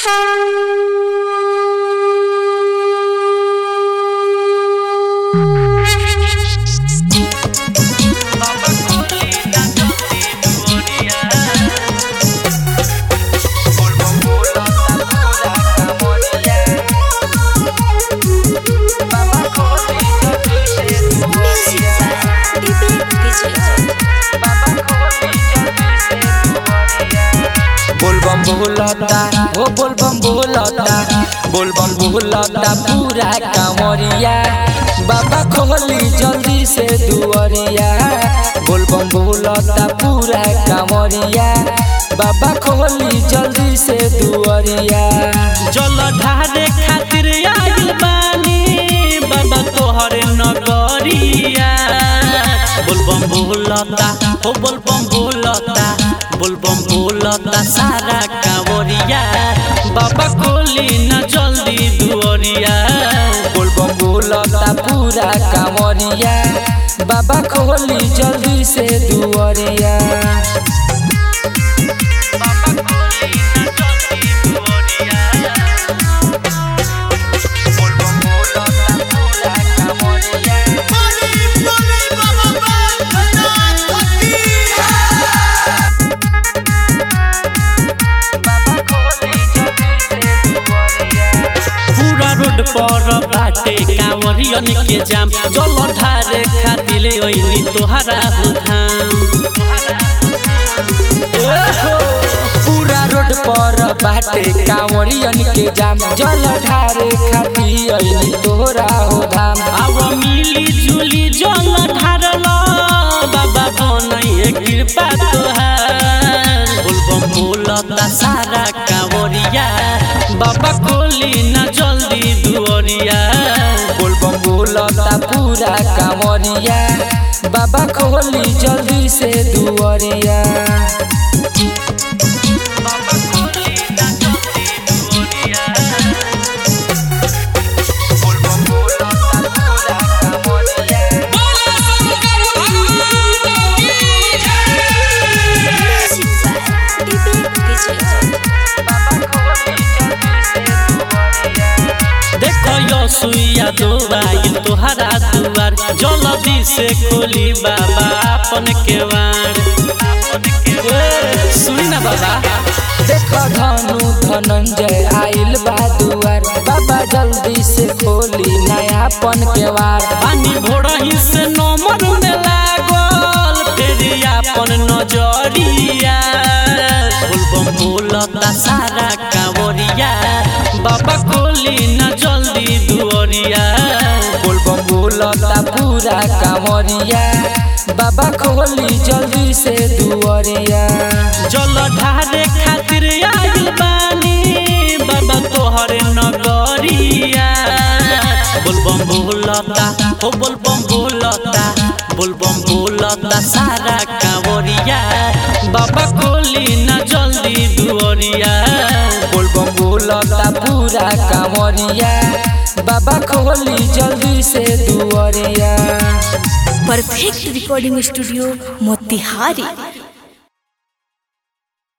बोलबम बोलता हो बोलबम बोलता बोलबम बोलता पूरा कांवरिया बाबा खोली जल्दी से दुआरिया बोलबम बोलता पूरा कांवरिया बाबा खोली जल्दी से दुआरिया जल ढारे खातिर आइल बानी बाबा तोहरे नगरिया बोलबम बोलता हो बोलबम बोलता बोलबम बोलता सारा कांवरिया बाबा खोली न जल्दी दुआरिया बोलबम बोलता पूरा कांवरिया बाबा खोली जल्दी से दुआरिया पूरा रोड पर बाटे कांवरियन के जाम जल ढारे खातिर ओइनी तोहरा हो धाम पूरा रोड पर बाटे कांवरियन के जाम जल ढारे खाती अइली तोरा हो धाम अब मिली जुली जल ढारल बाबा बनैए कृपा तोहार बोलबम बोलता सारा कांवरिया बाबा खोली न जल्दी दुआरिया बोलबम बोलता पूरा कांवरिया बाबा खोली जल्दी से दुआरिया देखो यो सुइया दोबाई तोहरा दुआर जल्दी से खोली बाबा अपन केवार ए, सुनी ना बाबा देख धनु धनंजय आइल बा दुआर बाबा जल्दी से खोली नयापन केवार पानी भोरही से नमर में लागल फेरी अपन नजरिया बोलबम बोलता सारा कांवरिया बाबा खोली न जल्दी दुआरिया बोलबम बोलता पूरा कांवरिया बाबा खोली जल्दी से दुआरिया जल ढारे खातिर आइल बानी बाबा तोहरे नगरिया बोलबम बोलता हो बोलबम बोलता बोलबम बोलता सारा कांवरिया बाबा खोली न जल्दी दुआरिया बोलबम बोलता पूरा कांवरिया बाबा खोली जल्दी से दुआरिया परफेक्ट रिकॉर्डिंग स्टूडियो मोतिहारी